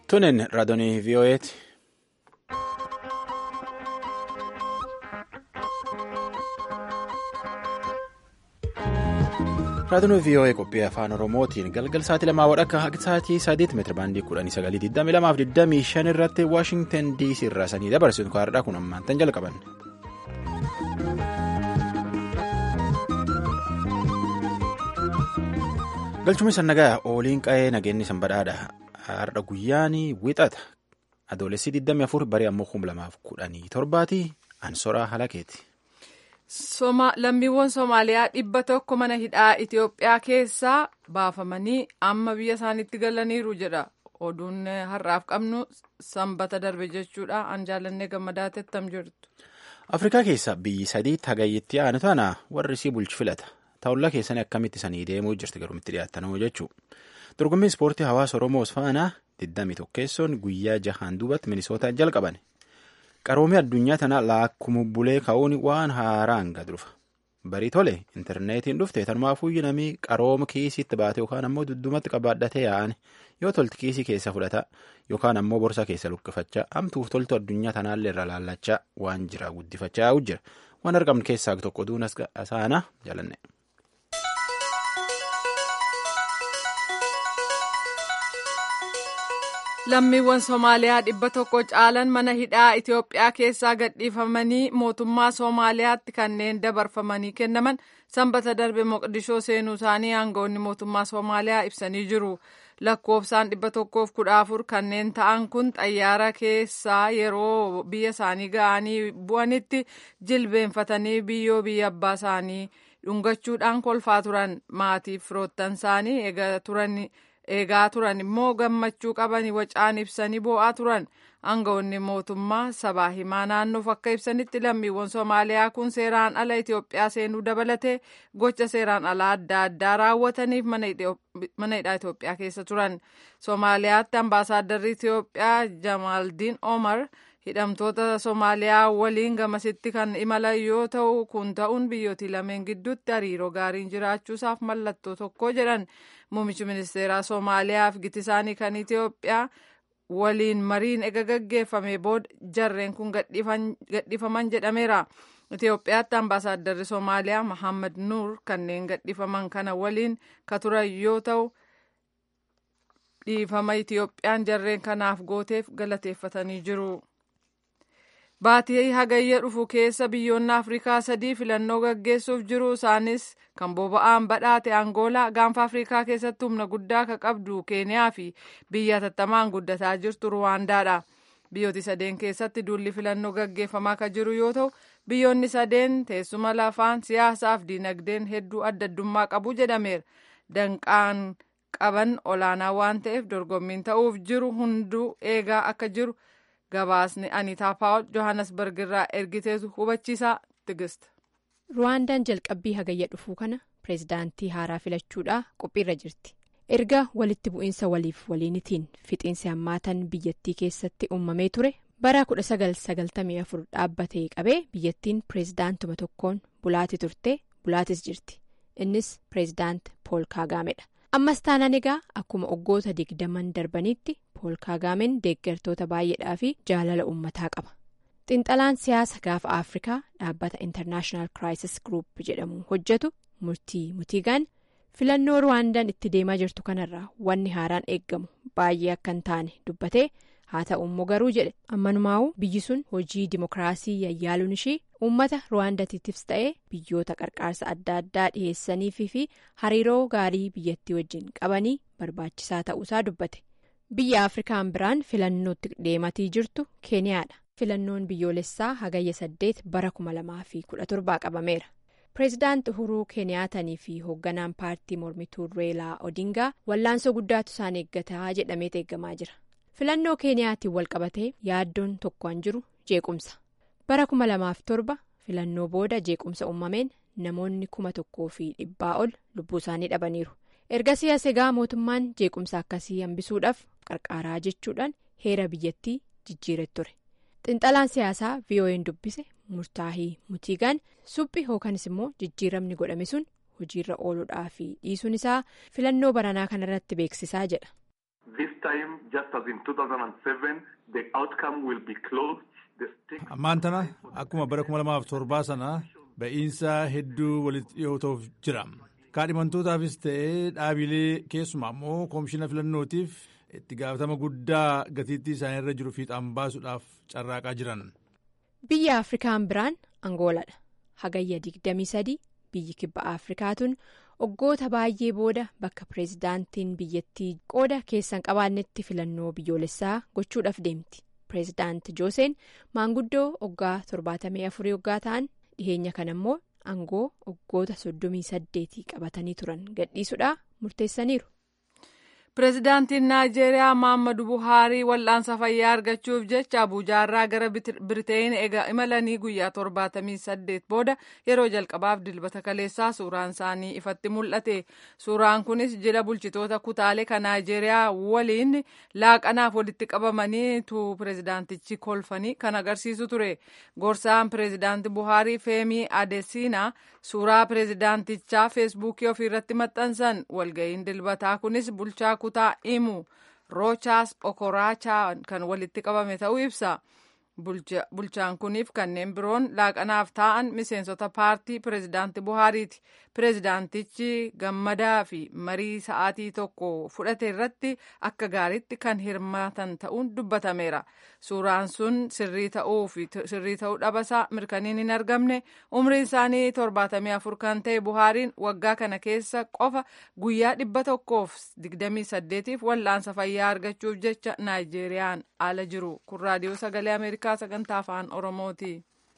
Tunin raadiyoo VOA'ti. Raadiyoo VOA qophii afaan Oromootiin galgal sa'aatii lamaa wadhakka haqi sa'aatii sadiitti meetira baandii kudhanii sagalii digdamii lamaaf digdamii shan irratti Waashingtan DC irraa sanii dabarsitu kaardhaa kun ammaantan jalqaban. Galchumni sannagaa ooliin qa'ee nageenyi sanbadhaadha. Har'a guyyaan wixata. Adoolessi 24 barii ammoo 2017 Ansoraa Halakeeti. Lammiiwwan Somaaliyaa dhibba tokko mana hidhaa Itoophiyaa keessaa baafamanii amma biyya isaaniitti galaniiru jedha. Oduun har'aaf qabnu sanbata darbe jechuudha. An jaalannee gammadaa tettam jirtu. Afrikaa keessa biyyi sadii tagayyitti aanu tana warri isii bulchi filata. Taawullaa keessanii akkamitti sanii deemuu jirti garuumitti dhiyaattanuu jechuudha. Dorgommiin ispoortii hawaasa Oromoo faana 21 guyyaa jahaan duubatti Minisootaa jalqaban. Qaroomii addunyaa tana laakkuma bulee ka'uun waan haaraan gad dhufa. Barii tole intarneetiin dhufte tanumaafuu namni qarooma kiisiitti baate yookaan ammoo duddumatti qabaadhatee yaa'an yoo tolti kiisii keessa fudhata yookaan ammoo borsa keessa luqqifachaa hamtuuf toltu addunyaa tanaallee irra laallachaa waan jira guddifachaa jira. Waan argamne keessaa tokko duun asaana jaalanne. Lammiiwwan Somaaliyaa dhibba tokko caalan mana hidhaa Itoophiyaa keessaa gadhiifamanii mootummaa Somaaliyaatti kanneen dabarfamanii kennaman sanbata darbe Moqdishoo seenuu isaanii aangawoonni mootummaa Somaaliyaa ibsanii jiru. Lakkoofsaan dhibba tokkoof kudha afur kanneen ta'an kun xayyaara keessaa yeroo biyya isaanii ga'anii bu'anitti jilbeenfatanii biyyoo biyya abbaa isaanii dhungachuudhaan kolfaa turan maatiif firoottan isaanii eega turan. eegaa turan immoo gammachuu qabanii wacaan ibsanii boo'aa turan aangawoonni mootummaa sabaa himaa naannoof akka ibsanitti lammiiwwan soomaaliyaa kun seeraan ala itiyoophiyaa seenuu dabalatee gocha seeraan alaa adda addaa raawwataniif mana hidhaa itiyoophiyaa keessa turan soomaaliyaatti ambaasaaddarri itiyoophiyaa jamaaldiin omar hidhamtoota soomaaliyaa waliin gamasitti kan imalan yoo ta'u kun ta'uun biyyootii lameen gidduutti hariiroo gaariin jiraachuusaaf mallattoo tokko jedhan muummichi ministeeraa soomaaliyaaf gitisaanii kan itiyoophiyaa waliin mariin ega gaggeeffame booda jarreen kun gadhiifaman jedhameera itiyoophiyaatti ambaasaaddarri soomaaliyaa mahammad nuur kanneen gadhiifaman kana waliin ka turan yoo ta'u dhiifama itiyoophiyaan jarreen kanaaf gooteef galateeffatanii jiru. Baatii hagayya dhufu keessa biyyoonni Afrikaa sadii filannoo gaggeessuuf jiru isaanis kan boba'aan badhaate Angoolaa gaanfa Afrikaa keessatti humna guddaa ka qabdu Keeniyaa fi biyya tattamaan guddataa jirtu Ruwaandaadha. Biyyooti sadeen keessatti duulli filannoo gaggeeffamaa ka jiru yoo ta'u biyyoonni sadeen teessuma lafaan siyaasaaf diinagdeen hedduu adda addummaa qabu jedhameera. Danqaan qaban olaanaa waan ta'eef dorgommiin ta'uuf jiru hunduu eegaa akka jiru. gabaasni anitaa paawul johannesburg irraa ergiteetu hubachiisaa tigist. ruwaandaan jalqabbii hagayya dhufuu kana pireezidaantii haaraa filachuudhaa qophiirra jirti erga walitti bu'iinsa waliif waliinitiin fixiinsi hammaatan biyyattii keessatti uumamee ture bara 1994 dhaabbatee qabee biyyattiin pireezidaantuma tokkoon bulaati turte bulaatis jirti innis pireezidaant pool kaagaamedha. ammas taanaan egaa akkuma waggoota digdaman darbanitti pool kaagaameen deeggartoota baay'eedhaa fi jaalala uummataa qaba xinxalaan siyaasa gaafa afrikaa dhaabbata intarnaashinaal kiraayisis group jedhamu hojjetu murtii mutiigaan filannoo ruwaandaan itti deemaa jirtu kanarraa wanni haaraan eeggamu baay'ee akka hin taane dubbatee haa ta'u immoo garuu jedhe ammanumaa'u biyyi sun hojii dimokiraasii yayyaaluun ishii uummata ruwaandatiifis ta'ee biyyoota qarqaarsa adda addaa dhiheessaniifi fi hariiroo gaarii biyyattii wajjin qabanii barbaachisaa ta'uusaa dubbate biyya afrikaan biraan filannootti deematii jirtu keeniyaadha filannoon biyyoolessaa hagayya saddeet bara kuma lamaa fi kudha torbaa qabameera pireezidaant uhuruu keeniyaatanii fi hoogganaan paartii mormituu reelaa odingaa wallaansoo guddaatu isaan eeggataa jedhamee eeggamaa jira. filannoo keeniyaatiin walqabatee yaaddoon tokkoon jiru jeequmsa bara kuma lamaaf torba filannoo booda jeequmsa uumameen namoonni kuma tokkoo fi dhibbaa ol lubbuu isaanii dhabaniiru ergasii as egaa mootummaan jeequmsa akkasii hambisuudhaaf qarqaaraa jechuudhaan heera biyyattii jijjiiree ture xinxalaan siyaasaa vo'n dubbise murtaahii mutiigaan suphi yookanis immoo jijjiiramni godhame sun hojiirra ooluudhaa fi dhiisuun isaa filannoo baranaa kanarratti beeksisaa jedha. This time, just as in 2007, the outcome will be close. Ammaan tana akkuma bara kuma lamaaf torbaa sana ba'iinsa hedduu walitti dhiyootuuf jira. Kaadhimantootaafis ta'ee dhaabilee keessumaa immoo koomishina filannootiif itti gaafatama guddaa gatiittii isaanii irra jiru fiixaan baasuudhaaf carraaqaa jiran. Biyya Afrikaan biraan Angooladha. Hagayya 23 biyyi kibba Afrikaatuun waggoota baay'ee booda bakka pireezidaantiin biyyattii qooda keessan qabaannetti filannoo biyyoolessaa gochuudhaaf deemti. Pireezidaanti Jooseen maanguddoo waggaa 74 waggaa ta'an dhiheenya kana immoo aangoo waggoota 38 qabatanii turan gadhiisuudhaa murteessaniiru. Pireezidaantiin Naayijeeriyaa Maammadu Buhaarii wal'aansa fayyaa argachuuf jecha Abuujaarraa gara Biriteen egaa imalanii guyyaa torbaatamii saddeet booda yeroo jalqabaaf dilbata kaleessaa suuraan isaanii ifatti mul'ate. Suuraan kunis jila bulchitoota kutaalee kan Naayijeeriyaa waliin laaqanaaf walitti qabamanii tu pireezidaantichi kolfanii kan agarsiisu ture. Gorsaan pireezidaanti Buhaarii Feemii Adesiinaa suuraa pireezidaantichaa feesbuukii ofiirratti maxxansan walga'iin dilbataa kunis bulchaa kutaa imu roochaas okoraachaa kan walitti qabame ta'uu ibsa. Bulchaan kuniif kanneen biroon laaqanaaf taa'an miseensota paartii pireezidaanti Buhaariiti. Pireezidaantichi gammadaa fi marii sa'aatii tokko fudhate irratti akka gaariitti kan hirmaatan ta'uun dubbatameera. Suuraan sun sirrii ta'uu fi sirrii ta'uu dhabasaa mirkaniin hin argamne umriin isaanii torbaatamii afur kan ta'e Buhaariin waggaa kana keessa qofa guyyaa dhibba tokkoof digdamii saddeetiif wal'aansa fayyaa argachuuf jecha Naayijeeriyaan ala jiru. Kun raadiyoo sagalee Ameerikaa sagantaa afaan Oromooti.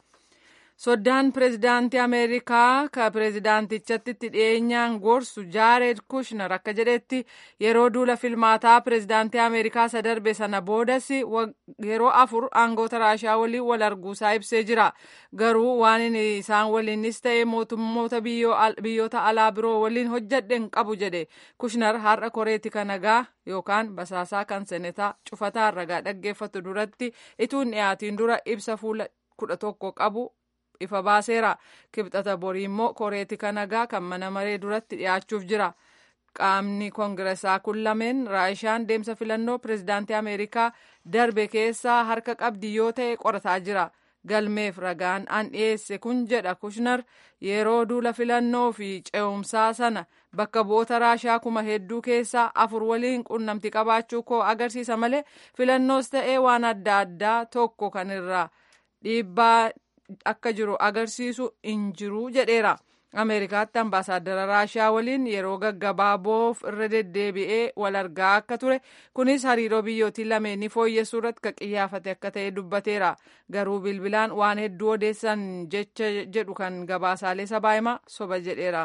Soddaan pireezidaantii Ameerikaa ka pireezidaantichatti itti dhiyeenyaan gorsu Jaared Kushner akka jedhetti yeroo duula filmaataa pireezidaantii Ameerikaa isa darbe sana boodas yeroo afur aangoota Raashaa waliin wal arguusaa ibsee jira. Garuu waan isaan waliinis ta'e mootummoota biyyoota alaa biroo waliin hojjedhe hin qabu jedhe. Kushner har'a koreeti kan nagaa yookaan basaasaa kan senetaa cufataa ragaa dhaggeeffatu duratti ituun dhiyaatiin dura ibsa fuula kudha tokko qabu ifa baaseera kibxata borii immoo koreeti kan nagaa kan mana maree duratti dhiyaachuuf jira qaamni koongiresaa kun lameen raashaan deemsa filannoo pireezidaantii ameerikaa darbe keessaa harka qabdi yoo ta'e qorataa jira galmeef ragaan an dhiyeesse kun jedha kushnar yeroo duula filannoo fi ce'umsaa sana bakka bu'oota raashaa kuma hedduu keessaa afur waliin qunnamti qabaachuu koo agarsiisa malee filannoos ta'ee waan adda addaa tokko kan irraa dhiibbaa akka jiru agarsiisu hin jiru jedheera. Ameerikaatti ambaasaaddara Raashaa waliin yeroo gaggabaaboof irra deddeebi'ee wal argaa akka ture kunis hariiroo biyyootii lameenii fooyyessuu irratti kan qiyyaafate akka ta'e dubbateera. Garuu bilbilaan waan hedduu odeessan jecha jedhu kan gabaasaalee sabaa himaa soba jedheera.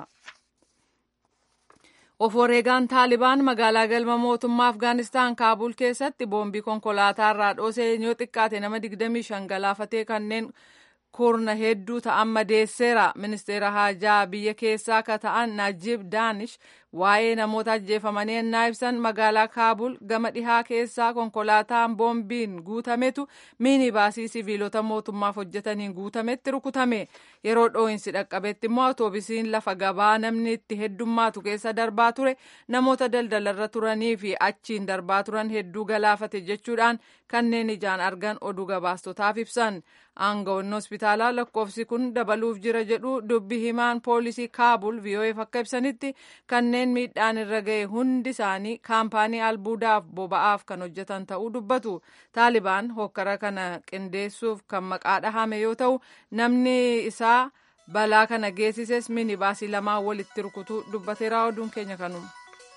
Of wareegaan Taalibaan magaalaa galma mootummaa Afgaanistaan Kaabul keessatti boombii konkolaataa irraa dhoosee yoo xiqqaate nama 25 galaafatee kanneen kurna hedduu ta'an madeesseera. Ministeera haajaa biyya keessaa akka ta'an Najib Daanish waa'ee namoota ajjeefamanii ennaa ibsan magaalaa Kaabul gama dhihaa keessaa konkolaataan boombiin guutametu miinibaasii siviilota mootummaaf hojjetaniin guutametti rukutame. Yeroo dhoo'insi dhaqqabetti immoo awutoobisiin lafa gabaa namni itti heddummaatu keessa darbaa ture namoota daldalarra turanii fi achiin darbaa turan hedduu galaafate jechuudhaan kanneen ijaan argan oduu gabaastotaaf ibsan. Aangawoonni hospitaalaa lakkoofsi kun dabaluuf jira jedhu dubbi himaan poolisii Kaabul VOAf akka ibsanitti kanneen miidhaan irra ga'e hundi isaanii kaampaanii albuudaaf boba'aaf kan hojjetan ta'uu dubbatu. Taalibaan hokkara kana qindeessuuf kan maqaa dhahame yoo ta'u namni isaa balaa kana geessises minibaasii lamaan walitti rukutuu dubbateera oduun keenya kanuma.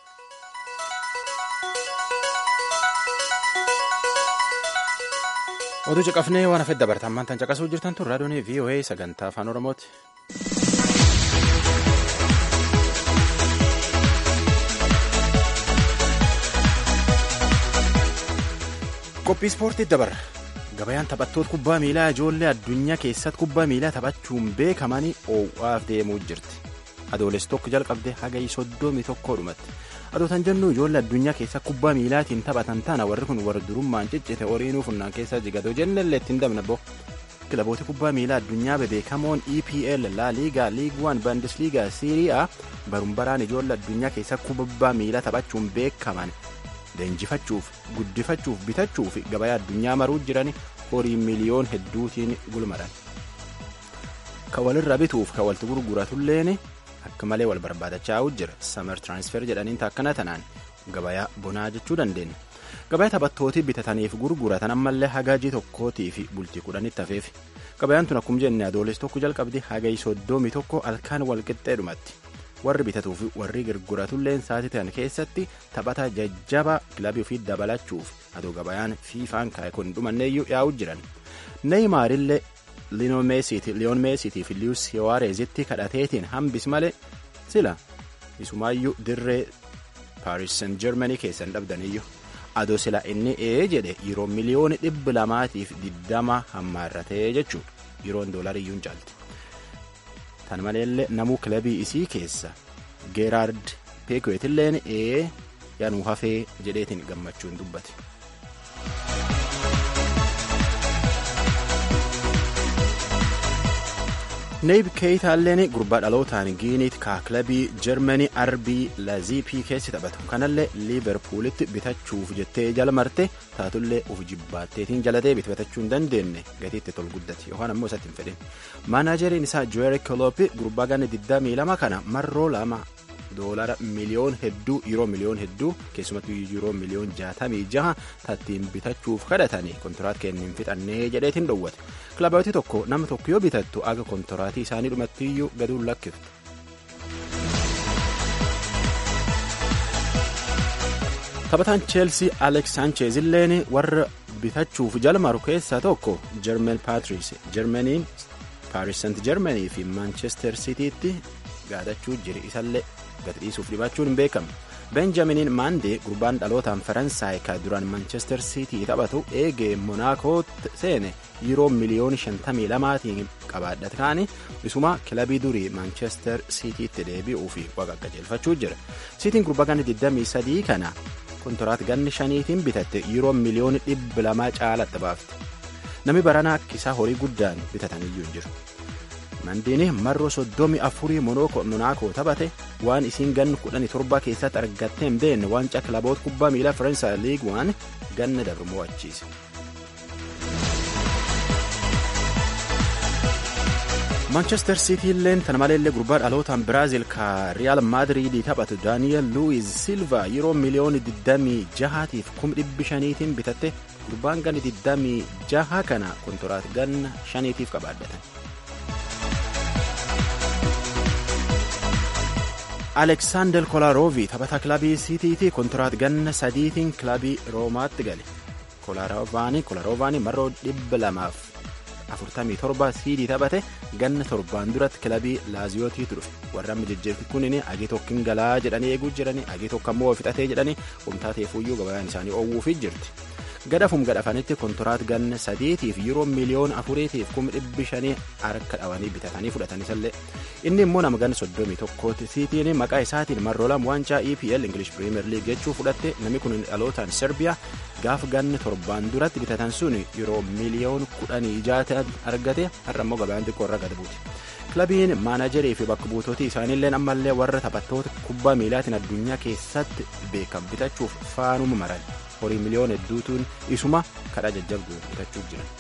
oduu caqafnee waan hafedda bartaammaan tan caqasuu jirtan tun raadiyoon VOA sagantaa afaan oromooti. qophii ispoortii dabarra gabayaan taphattoota kubbaa miilaa ijoollee addunyaa keessatti kubbaa miilaa taphachuun beekamanii oowwaaf deemuu jirti adooles tokko jalqabde haga soddomii tokkoo dhumatti adootan jennu ijoollee addunyaa keessa kubbaa miilaatiin taphatan taana warri kun warra durummaan ciccite horiinuu funnaan keessa jigatoo jennellee ittiin dabna bo kilaboota kubbaa miilaa addunyaa bebeekamoon EPL laa liigaa liig 1 bandisliigaa siiriyaa barumbaraan ijoollee addunyaa keessa kubbaa miilaa taphachuun beekaman leenjifachuuf guddifachuuf bitachuuf gabaa addunyaa maruu jiran horii miliyoon hedduutiin gulmaran. Ka walirra bituuf ka walti gurguratulleen akka malee wal barbaadachaa jira. Samar tiraansfer jedhaniin taakkana tanaan gabayaa bonaa jechuu dandeenya. Gabayaa taphattootii bitataniif gurguratan ammallee hagaajii tokkootii fi bultii kudhanitti hafeef. Gabayaan tun akkuma jenne adoolessa tokko jalqabdi hagayi soddomii tokko halkan walqixxeedhumatti. Warri bitatuu fi warri gurguratulleen sa'aatii ta'an keessatti taphata jajjabaa kilabii ofii dabalachuuf adoo gabayaan fiifaan kaa'e kun dhumanneeyyuu yaa'u jiran. Neeyimaarillee liyoon meesiitii fi liyus suwaarezitti kadhateetiin hambis malee sila isumaayyuu dirree paaris san jarmanii keessan dhabdaniyyuu adoo sila inni ee jedhe yeroo miliyoona dhibba lamaatiif diddama hammaarratee jechuudha yeroon doolariyyuun caalti. Tan maleellee namuu kilabii isii keessa geeraard peekweetilleen ee yaanuu hafee jedheetiin gammachuun dubbate. neeyib keeyitaalleen gurbaa dhalootaan giiniit kaa kilabii jarmanii arbii laziipii keessi taphatu kanallee liiverpuulitti bitachuuf jettee jala marte taatullee uf jibbaatteetiin jalatee bitachuu hin dandeenye gatiitti tol guddate yookaan ammoo isatti hin fedhin maanaajeriin isaa joeri koloopi gurbaa ganna 22 kana marroo lama doolara miliyoon hedduu yeroo miliyoon hedduu keessumattuu yeroo miliyoon jaatamii jaha tattiin bitachuuf kadhatanii kontiraat kennin fixannee jedheetiin dhowwate kilabooti tokko nama tokko yoo bitattu aga kontiraatii isaanii dhumattiyyuu gaduun lakkiftu. taphataan cheelsii aleeks saancheez illeen warra bitachuuf jalmaru keessaa tokko jermen paatris jermaniin paaris sant jermanii fi maanchester siitiitti gaadachuu jiri isallee gadi dhiisuuf dhibaachuun hin beekamu benjaminiin maandee gurbaan dhalootaan faransaay ka duraan manchester siitii taphatu eegee monaakoo seene yeroo miliyoona 52tiin qabaadhate kaani isuma kilabii durii manchester siitiitti deebi'uu fi waqa qajeelfachuu jira siitiin gurbaa ganna 23 kana kontiraat ganni shaniitiin bitatte yeroo miliyoona 200 caalatti baafte namni baranaa akkisaa horii guddaan bitataniyyuu hin jiru. mandiini marroo soddomii afurii monaakoo taphate waan isiin ganna kudhanii torba keessatti argattee hin beekne waancaa kilaboota kubbaa miilaa faransaay liig waan ganna dabre mo'achiise. maanchestar siitii illeen tana maleellee gurbaa dhalootaan biraaziil ka riyaal maadiriidii taphatu daaniyeel luwiz silva yeroo miliyoona 26tiif 500tiin bitatte gurbaan ganna 26 kana kontiraat ganna 5tiif qabaadhatan. aleksaandar kolaroovi taphataa kilabii siitiitii kontiraat ganna sadiitiin kilabii roomaatti gale kolaroovaani marroo dhibba lamaaf afurtamii torba siidii taphate ganna torbaan duratti kilabii laaziyootii dhufe warra amma jejjeefi kunin agii tokkin galaa jedhanii eeguu jiranii agii tokko ammoo fixatee jedhanii humtaa teefuyyuu gabayaan isaanii oowwuufii jirti gadafum gadhafanitti kontiraat ganna sadiitiif yeroo miliyoona afuriitiif kuma dhibbi shanii harka dhawanii bitatanii fudhatanisallee inni immoo nama ganna soddomii tokkooti siitiin maqaa isaatiin marroolam waancaa epl ingilish piriimer liig jechuu fudhatte namni kun dhalootaan serbiyaa gaaf ganna torbaan duratti bitatan sun yeroo miliyoona kudhanii jaata argate har'a immoo gabayaan xiqqoo irra gad buuti. kilabiin maanajarii fi bakka buutootii isaaniillee ammallee warra taphattoota kubbaa miilaatiin addunyaa keessatti beekan bitachuuf faanuma maran horii miliyoona hedduutuun isuma kadhaa jajjabduu bitachuuf jiran.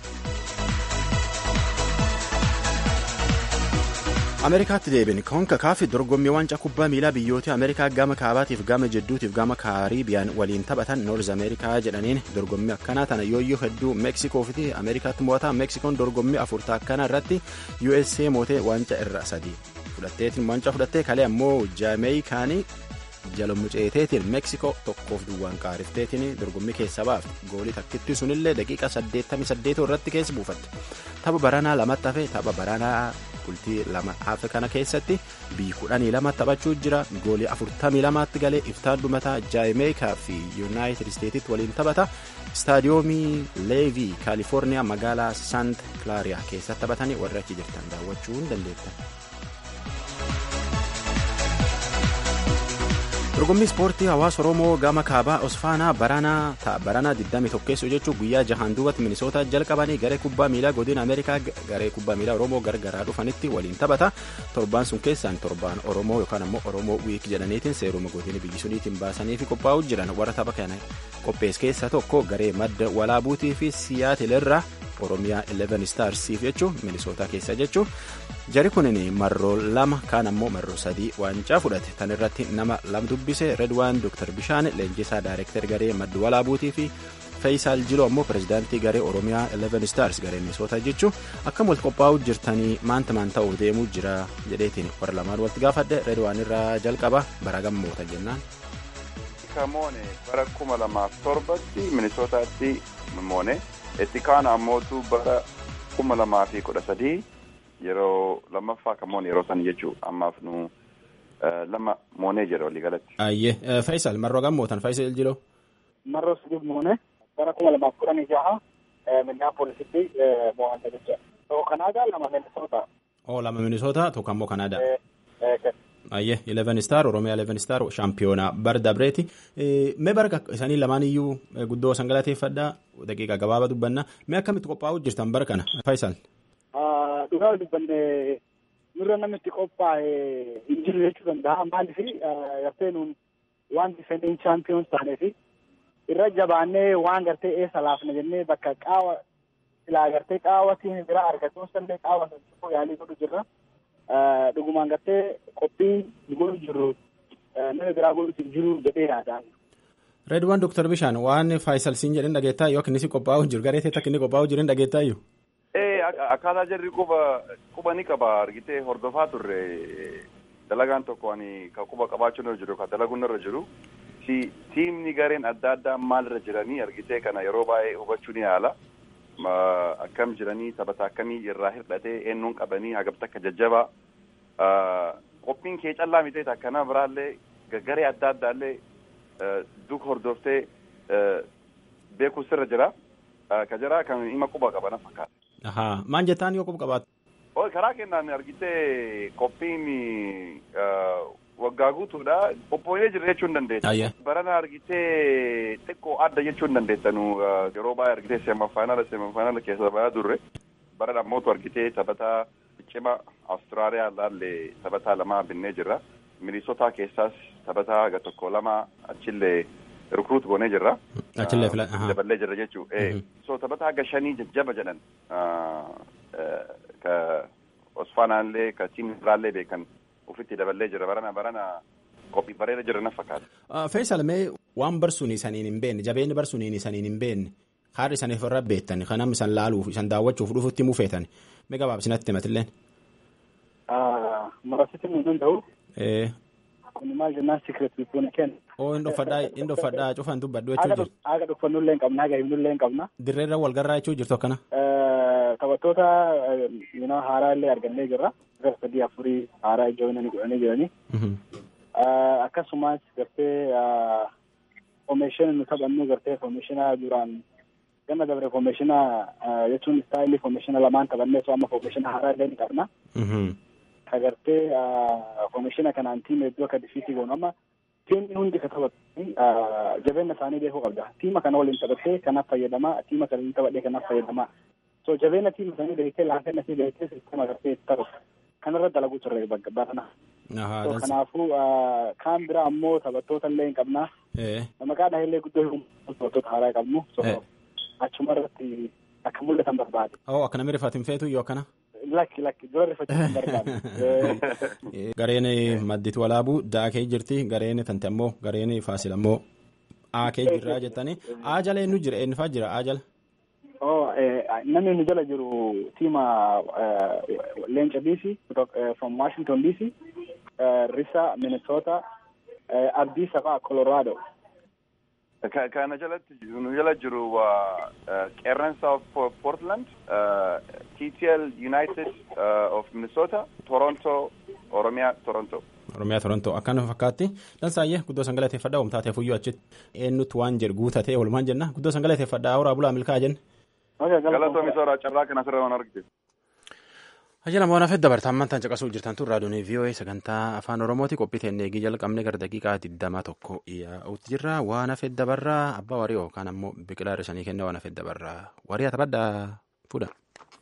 ameerikaatti deebiin konkakaafi dorgommii waancaa kubbaa miilaa biyyoota ameerikaa gama kaabaatiif gama jidduutiif gama kaariibiyaan waliin taphatan noorz ameerikaa jedhaniin dorgommii akkanaa tana yooyyoo hedduu meeksikoo fi ameerikaatti mo'ataa meeksikoon dorgommii afurtaa akkanaa irratti usa mootee waancaa irra sadii fudhatteetiin waancaa fudhattee kalee ammoo jaameeyikaanii jalumuceeteetiin meeksikoo tokkoof duwwaan qaarifteetiin dorgommii keessa baafte goolii takkitti sunillee daqiiqa 88 irratti keessa buufatte tapha baranaa lamatti hafe tapha baranaa bultii lama hafe kana keessatti biyyi kudhanii lama taphachuu jira goolii afurtamii lamaatti galee iftaan dhumataa jaameeyikaa fi yuunaayitid isteetitti waliin taphata istaadiyoomii leevii kaalifoorniyaa magaalaa saant kilaariyaa keessatti taphatanii warri achi jirtan daawwachuu hin dandeettan. dorgommii ispoortii hawaasa oromoo gama kaabaa osfaanaa baranaa ta'a baranaa 21 keessoo jechuun guyyaa jahaan duubatti minisootaa jalqabanii garee kubbaa miilaa godina ameerikaa garee kubbaa miilaa oromoo gargaraa dhufanitti waliin taphata torbaan sun keessaan torbaan oromoo yookaan ammoo oromoo wiik jedhaniitiin seeruma godina biyyi suniitiin baasanii fi qophaa'uu jiran warra tapha kana qophees keessaa tokko garee madda walaabuutii fi siyaatilirra oromiyaa 11 staarsiif jechuun minisootaa keessa jechuun jari kunin marroo lama kaan ammoo marroo sadii waancaa fudhate tan irratti nama lam dubbise redwaan dr bishaan leenjisaa daayirektar garee madda walaabuutii fi feeyisaal jiloo ammoo pirezidaantii garee oromiyaa 11 stars garee minisootaa jechuun akkam wal qophaa'uu jirtanii maanta maan ta'uu deemuu jira jedheetiin warra lamaan walitti gaafadhe redwaan irraa jalqaba bara gammoota jennaan. Kamoone bara kuma lamaaf torbatti minisootaatti moone. itti kaan ammootu bara kuma lamaa fi kudha sadii yeroo lammaffaa kamoon yeroo san jechuu ammaaf nu lama moonee jira walii galatti. Ayyee Faisal marroo gammootan Faisal jiloo. Marroo sadii moonee bara kuma lamaaf kudhanii jaha Minneapolisitti mo'anne jecha. Tokko Kanaadaa lama Minnesota. Oo lama Minnesota tokko ammoo Kanaadaa. Ayyee 11 star Oromiyaa 11 star shaampiyoonaa bara dabreeti. Mee bara isaanii lamaan iyyuu guddoo san galateeffadhaa daqiiqa gabaabaa dubbanna. Mee akkamitti qophaa'uu jirtan bara kana Faisal? Dhugaa dubbanne nurra namni itti qophaa'e hin jiru jechuu danda'a. Maaliif gartee nuun waan difeendiin chaampiyoon taaneefi irra jabaannee waan gartee eessa laafna jennee bakka qaawa silaa gartee qaawatiin biraa argatuun sallee qaawa sun yaalii godhu jirra. dhugumaan gartee qophiin godhu jiru nama biraa godhutti jiru jedhee yaadaan. Reedwaan Dr. Bishaan waan Faayisal siin jedhin dhageettaa yoo akka inni si qophaa'u jiru garee teetta akka inni qophaa'u jiru hin dhageettaa iyyuu. Ee akkaataa jarri quba quba ni qaba argitee hordofaa turre dalagaan tokko ani ka quba qabaachuun irra jiru ka dalaguun irra jiru tiimni gareen adda addaa maal irra jiranii argitee kana yeroo baay'ee hubachuu ni yaala. akkam jiranii taphata akkamii irraa hir'atee eenyuun qabanii hagabta akka jajjabaa qophiin kee callaa mitee akkana biraallee garee adda addaallee duuka hordoftee beekuu sirra jira ka jira kan ima quba qabana fakkaata. Ahaa maan jettaan yoo quba qabaatu. Oo karaa kennaan argitee qophiin waggaa guutuudha qophooyee jira jechuu hin dandeessu. Barana argitee xiqqoo adda jechuu hin dandeessanu yeroo baay'ee argitee seemafaayinaala seemafaayinaala keessa bayaa turre barana ammootu argitee taphataa cima Awustiraaliyaa laallee taphataa lama binnee jirra. Minisootaa keessaas taphataa ga tokko lama achillee rukruut goonee jirra. Achillee fila. Daballee jirra jechuu. So taphataa ga shanii jajjaba jedhan ka Osfaanaallee ka tiimni biraallee beekan. ofitti daballee jira barana barana qophii bareeda jira na fakkaata. Faisal mee waan barsuun isaniin hin beekne jabeenyi barsuun isaniin hin beekne haadha isaniif irra beektan kanam isan laaluuf isan daawwachuuf dhufutti mufeetan mee gabaabsinatti himatilleen. Marasitti nu danda'u. Ee. Kun maal jennaan sikiret bituun kenna. Oo hin dhoffadhaa hin dhoffadhaa cufan dubbadhu jechuu jirtu. Haga dhuffannullee hin qabna haga himnullee hin qabna. Dirreerra wal garraa jechuu jirtu akkana. Taphattoota yinoo haaraa illee argannee jirra. Gara sadii afurii haaraa ijoolleen godhanii jiranii. Akkasumas gartee foomeeshina nu taphannu gartee foomeeshina duraan ganna dabre foomeeshina jechuun istaayilii foomeeshina lamaan taphannee so amma foomeeshina haaraa illee ni qabna. Ka gartee foomeeshina kanaan tiima hedduu akka difiitii goonu amma tiimni hundi ka taphatu jabeenya isaanii beekuu qabda. Tiima kana waliin taphattee kanaaf fayyadamaa tiima kana waliin taphadhee kanaaf fayyadamaa. So jabeenya tiima isaanii beektee laafina isii beektee sisteema gartee taphatu. Kanarra dalaguu turre bakka barana. So kanaafuu kaan biraa ammoo taphattoota illee hin qabna. Maqaan illee guddoo taphattoota haaraa qabnu. So achuma irratti akka mul'atan barbaade. Oo akkana mirifaatiin feetu yoo akkana. Lakki lakki dura rifachuun barbaade. Gareen madditi walaabuu daakee jirti gareen tante ammoo gareen faasil ammoo aakee jirraa jettanii aa jala eenyu jira eenyufaa jira aa jala. Oh, namni nu jala jiru tiima Leenca DC from Washington DC, Risa Minnesota, Abdii Safaa Colorado. Kana jalatti nu jala jiru Qeerransa of Portland, TTL United of Minnesota, Toronto, Oromiyaa Toronto. Oromiyaa Toronto akkana fakkaatti dansaayyee guddoo san galateeffadhaa oomtaateef iyyuu achitti eenyutti waan jedhu guutatee walumaan jenna guddoo san galateeffadhaa horaa bulaa milkaa jenna. Galatoomi sooraa carraa kana asirra waan argite. Ajjala moona fedda bartaamman tan caqasuu jirtan tun raadiyoon VOA sagantaa afaan Oromooti qophii teennee eegii jalqabne gara daqiiqaa digdama tokko yaa'utti jirra waan fedda barraa abbaa warii yookaan ammoo biqilaa hir'isanii kenna waan fedda barraa warii taphadhaa fuudha.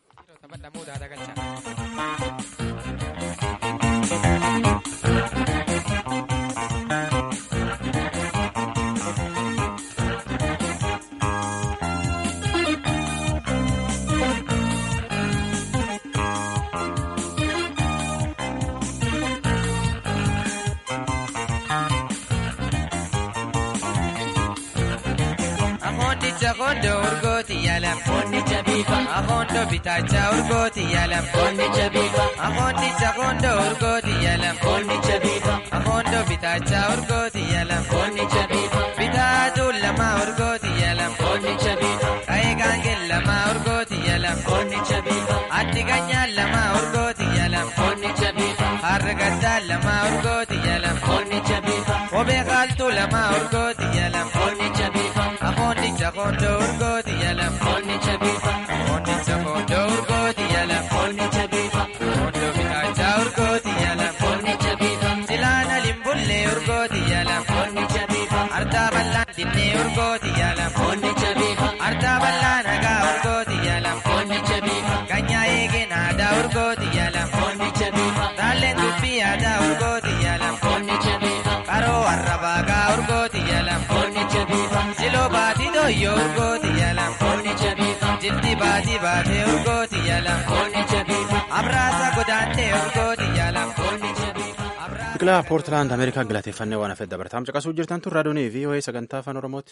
Kondo urgooti yalam. Konnicha biifa. Akondo bitaacha urgooti yalam. Konnicha biifa. Akondicha kondo urgooti yalam. Konnicha biifa. Akondo bitaacha urgooti yalam. Konnicha biifa. Bitaatu lama urgooti yalam. Konnicha biifa. Ka'ee gaangeen lama urgooti yalam. Konnicha biifa. Addi ganyaa lama urgooti yalam. Konnicha biifa. Harra gaddaa lama urgooti yalam. Konnicha biifa. Kophee qaaltuu lama urgooti yalam. Konnicha biifa. Akondicha kondo urgooti yalam. Konnicha biifa. Akondicha kondo urgooti yalam. Konnicha biifa. Kondo bitaacha urgooti yalam. Konnicha biifa. Silaana limbullee urgooti yalam. Konnicha biifa. Ardaa bal'aan dinnee urgooti yalam. Konnicha biifa. Ardaa bal'aan hagaa urgooti yalam. Konnicha biifa. Ganyaa eegeen aadaa urgooti yalam. Konnicha biifa. Taalleen dubbii aadaa urgooti yalam. Konnicha biifa. Qaroo arrabaagaa urgooti yalam. Konnicha biifa. Siloo baatii dooyyoo urgooti yalam. Konnicha biifa. Jilti baatii baatee urgooti yalam. Konnicha biifa. Abraasa godaantee urgooti yalam. Konnicha biifa. Biqilaa Poortilaand Ameerikaa galateeffannee waan hafeef dabartaam caqasuu jirtan tun raadiyoonii fi VOA sagantaa afaan Oromooti.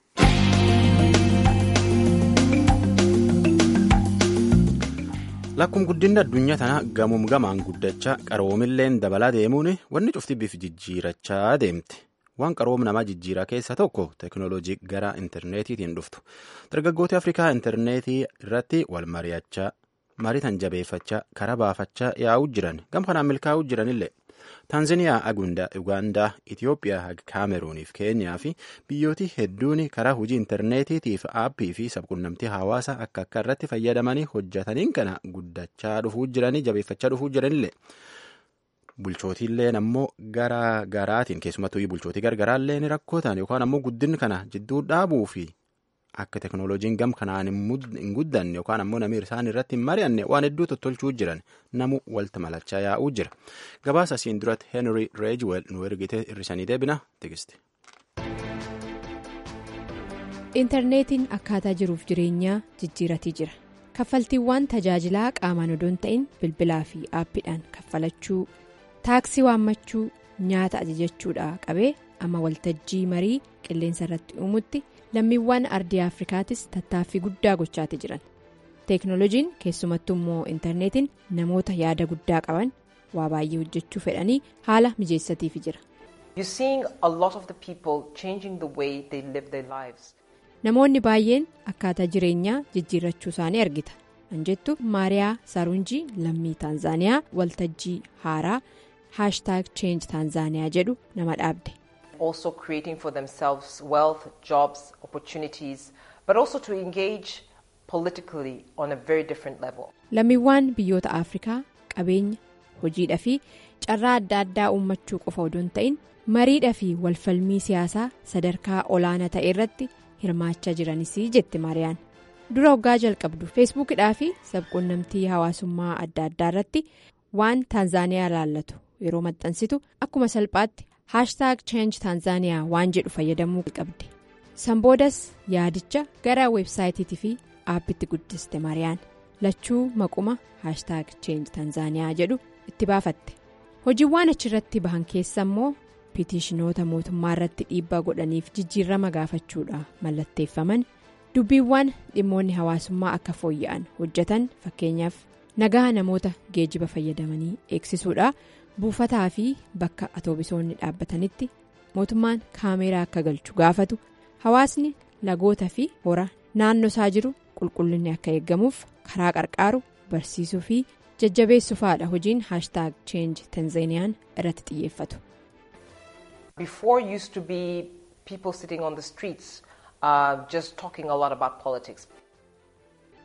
Lakkum guddinni addunyaa tana gamuum gamaan guddachaa qaroomilleen dabalaa deemuun wanni cufti bifa jijjiirachaa deemte. Waan qaroom namaa jijjiiraa keessaa tokko teekinooloojii gara intarneetiitiin dhuftu. Dargaggooti Afrikaa intarneetii irratti wal mari'achaa mariitan jabeeffachaa karaa baafachaa yaa'uu jiran gam kanaan milkaa'uu jiranillee. Taanzaniyaa, Ugaandaa, Itoophiyaa, Kaameruunii fi Keenyaa fi biyyooti hedduun karaa hojii intarneetiitiif aappii fi sabquunnamtii hawaasaa akka akka irratti fayyadamanii hojjetaniin kana guddachaa dhufuu jiranii jabeeffachaa dhufuu jiranillee. Bulchootiilleen ammoo gara garaatiin keessumattuu bulchootii gargaraallee ni rakkootan yookaan ammoo guddinni kana jidduu dhaabuu fi akka teekinooloojiin gam kanaan hin guddanne yookaan ammoo namni isaan irratti hin mari'anne waan hedduu tottolchuu jiran namu walta malachaa yaa'uu jira. Gabaasa asiin duratti Henry Reejwell nu ergite hir'isanii deebina tigiste. Intarneetiin akkaataa jiruuf jireenyaa jijjiiratii jira. Kaffaltiiwwan tajaajilaa qaamaan odoo hin ta'in bilbilaa fi aappiidhaan kaffalachuu taaksii waammachuu nyaata ajajachuudhaa qabee amma waltajjii marii qilleensa irratti uumutti lammiiwwan ardii afrikaatis tattaaffii guddaa gochaati jiran teeknooloojiin keessumattuu immoo intarneetiin namoota yaada guddaa qaban waa baay'ee hojjechuu fedhanii haala mijeessatiifi jira. namoonni baay'een akkaataa jireenyaa jijjiirrachuu isaanii argita anjettu maariyaa saarunjii lammii taanzaaniyaa waltajjii haaraa haashtaag cheenji taanzaaniyaa jedhu nama dhaabde. also creating for themselves wealth, jobs, opportunities, but also to engage politically on a very different level. Lammiiwwan biyyoota Afrikaa qabeenya hojiidhaa fi carraa adda addaa uummachuu qofa odoo hin ta'in mariidhaa fi walfalmii siyaasaa sadarkaa olaanaa ta'e irratti hirmaachaa jiranis jette Maariyaan. Dura waggaa jalqabdu feesbuukidhaa fi sabquunnamtii hawaasummaa adda addaa irratti waan Taanzaaniyaa ilaallatu yeroo maxxansitu akkuma salphaatti. haashtaag cheenji taanzaaniyaa waan jedhu fayyadamuu qabde san boodas yaadicha gara weebsaayitiitii fi aappitti guddiste maariyaan lachuu maquma haashtaag cheenji taanzaaniyaa jedhu itti baafatte hojiiwwan achirratti bahan keessa immoo piitiishinoota mootummaa irratti dhiibbaa godhaniif jijjiirama gaafachuudha mallatteeffaman dubbiiwwan dhimmoonni hawaasummaa akka fooyya'an hojjetan fakkeenyaaf nagaa namoota geejiba fayyadamanii eegsisuudha. buufataa fi bakka atoobisoonni dhaabbatanitti mootummaan kaameeraa akka galchu gaafatu hawaasni lagoota fi hora naannoo isaa jiru qulqullinni akka eeggamuuf karaa qarqaaru barsiisuu fi jajjabeessufaadha hojiin haashtaag cheenji tanzeeniyaan irratti xiyyeeffatu. Before used to be people sitting on the streets uh, just talking a lot about politics.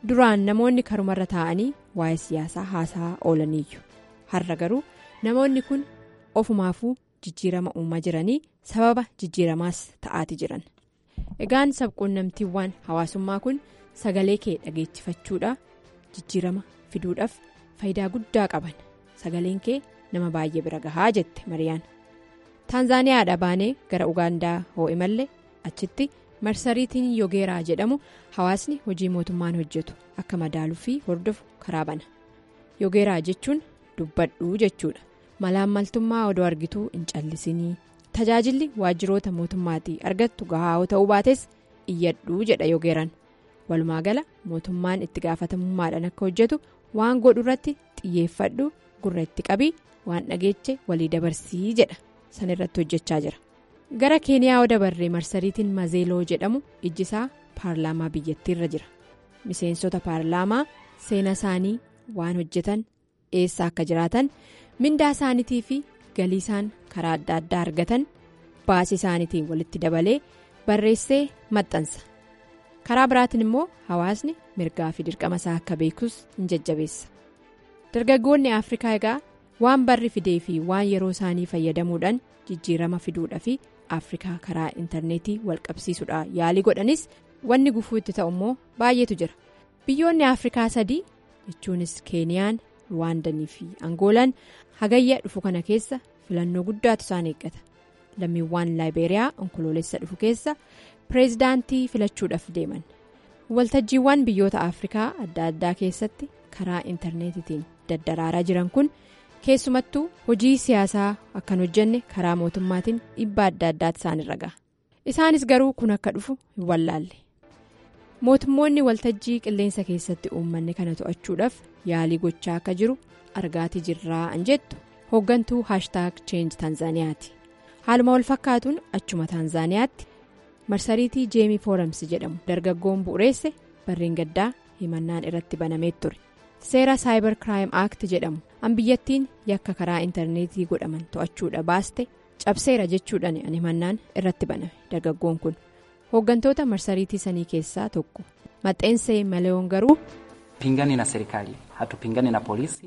duraan namoonni karumarra taa'anii waa'ee siyaasaa haasaa oolaniiyyu har'a garuu namoonni kun ofumaafuu jijjiirama uumaa jiranii sababa jijjiiramaas ta'aati jiran egaan sabquunnamtiiwwan hawaasummaa kun sagalee kee dhageessifachuudha jijjiirama fiduudhaaf faayidaa guddaa qaban sagaleen kee nama baay'ee bira gahaa jette mariyaan taanzaaniyaadha baanee gara ugaandaa hoo'e mallee achitti marsariitiin yogeeraa jedhamu hawaasni hojii mootummaan hojjetu akka madaaluu fi hordofu karaa bana yogeeraa jechuun dubbadhuu jechuudha malaammaltummaa odoo argituu hin callisinii tajaajilli waajjiroota mootummaatii argattu gahaa ta'uu baates iyyadhuu jedha yogeeraan walumaa gala mootummaan itti gaafatamummaadhaan akka hojjetu waan godhu irratti xiyyeeffadhu gurra itti qabii waan dhageeche walii dabarsii jedha san irratti hojjechaa jira gara keeniyaa yoo dabarree marsariitiin mazeeloo jedhamu ijjisaa paarlaamaa biyyattiirra jira miseensota paarlaamaa seena isaanii waan hojjetan eessa akka jiraatan mindaa isaaniitii fi galii isaan karaa adda addaa argatan baasii isaaniitiin walitti dabalee barreessee maxxansa karaa biraatiin immoo hawaasni mirgaa fi dirqama isaa akka beekus hin jajjabeessa dargaggoonni afrikaa egaa waan barri fidee fi waan yeroo isaanii fayyadamuudhaan jijjiirama fiduudha fi afrikaa karaa intarneetii walqabsiisuudha yaalii godhanis wanni gufuu itti ta'u immoo baay'eetu jira biyyoonni afrikaa sadii jechuunis keeniyaan ruwaandanii fi angoolaan hagayya dhufu kana keessa filannoo guddaatu isaan eeggata lammiiwwan laayibeeriyaa onkoloolessa dhufu keessa pireezidaantii filachuudhaaf deeman waltajjiiwwan biyyoota afrikaa adda addaa keessatti karaa intarneetitiin daddaraaraa jiran kun keessumattuu hojii siyaasaa akkan hojjenne karaa mootummaatiin dhibba adda addaatti isaanirra gaha isaanis garuu kun akka dhufu hin wallaalle mootummoonni waltajjii qilleensa keessatti uummanni kana to'achuudhaaf yaalii gochaa akka jiru argaatii jirraa an jettu hooggantuu haashtaag cheenji taanzaaniyaati haaluma wal fakkaatuun achuma taanzaaniyaatti marsariitii jeemii fooramsi jedhamu dargaggoon bu'ureesse barreen gaddaa himannaan irratti banamee ture seera saayibar kiraayim aakti jedhamu an biyyattiin yakka karaa intarneetii godhaman to'achuudha baaste cabseera jechuudhaan an himannaan irratti baname dargaggoon kun hooggantoota marsariitii sanii keessaa tokko maxxansee maleeyoon garuu. pingani na serikali hatupingani na polisi.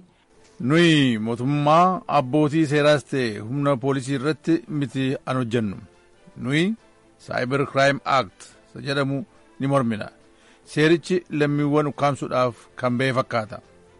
nuyi mootummaa abbootii seeraas ta'e humna poolisii irratti miti an hojjennu nuyi saayibar kiraayim aakt jedhamu ni mormina seerichi lammiiwwan ukkaamsuudhaaf kan ba'e fakkaata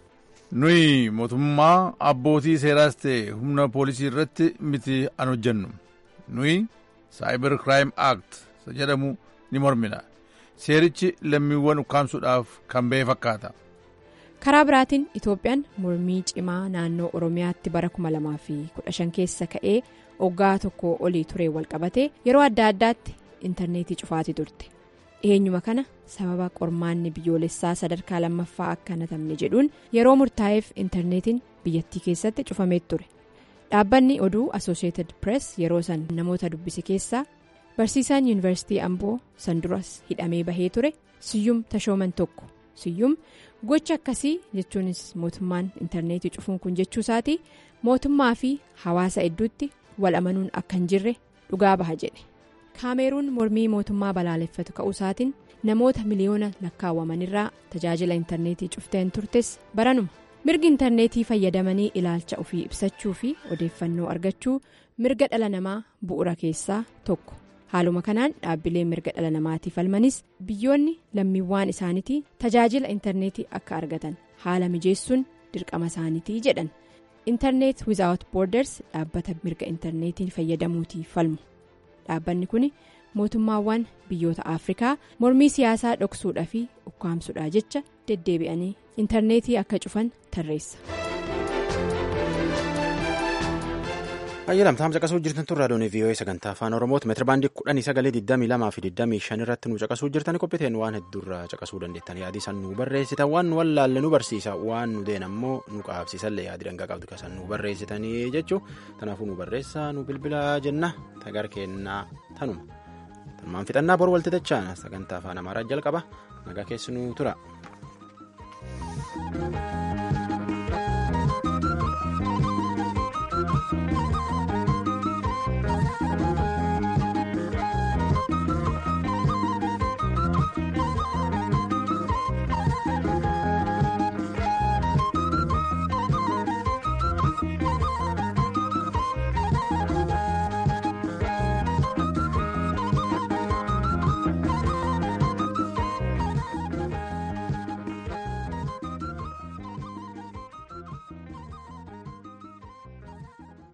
nuyi mootummaa abbootii seeraas ta'e humna poolisii irratti miti an hojjennu nuyi saayibar kiraayim aakt jedhamu ni mormina seerichi lammiiwwan ukkaamsuudhaaf kan ba'e fakkaata. karaa biraatiin itoophiyaan mormii cimaa naannoo oromiyaatti bara 2015 keessa ka'ee oggaa tokko olii turee walqabatee yeroo adda addaatti intarneetii cufaatii turte eenyuma kana sababa qormaanni biyyoolessaa sadarkaa lammaffaa akka hanatamne jedhuun yeroo murtaa'eef intarneetiin biyyattii keessatti cufamee ture dhaabbanni oduu asosheetid pirees yeroo san namoota dubbise keessaa barsiisaan yuunivarsiitii amboo san duras hidhamee bahee ture siyyum tashooman tokko siyyum. gocha akkasii jechuunis mootummaan intarneetii cufuun kun jechuu isaatii mootummaa fi hawaasa hedduutti wal amanuun akka hin jirre dhugaa baha jedhe kaameeruun mormii mootummaa balaaleffatu ka'uu isaatiin namoota miliyoona lakkaawwamanirraa tajaajila intarneetii cufteen turtes baranuma mirgi intarneetii fayyadamanii ilaalcha ofii ibsachuu fi odeeffannoo argachuu mirga dhala namaa bu'ura keessaa tokko. haaluma kanaan dhaabbileen mirga dhala namaatiif falmanis biyyoonni lammiiwwan isaaniitii tajaajila intarneetii akka argatan haala mijeessuun dirqama isaaniitii jedhan intarneet wizaawut boorders dhaabbata mirga intarneetiin fayyadamuutiif falmu dhaabbanni kun mootummaawwan biyyoota afrikaa mormii siyaasaa dhoksuudhaa fi ukkaamsuudhaa jecha deddeebi'anii intarneetii akka cufan tarreessa. Ayyalamtaam caqasuu jirtan tun raadiyoon VOA sagantaa afaan Oromooti meetira baandii kudhanii sagalee digdamii lamaa fi digdamii shan irratti nu caqasuu jirtan qophiiteen waan hedduurraa caqasuu dandeettan yaadii san nu barreessitan waan nu wallaalle nu barsiisa waan nu deen ammoo nu qaabsiisallee yaadii dangaa qabdu kasan nu barreessitanii jechuu kanaafuu nu barreessa nu bilbilaa jenna tagar kennaa tanuma tanumaan fixannaa bor walti dachaa sagantaa afaan amaaraa jalqaba nagaa keessi nu tura.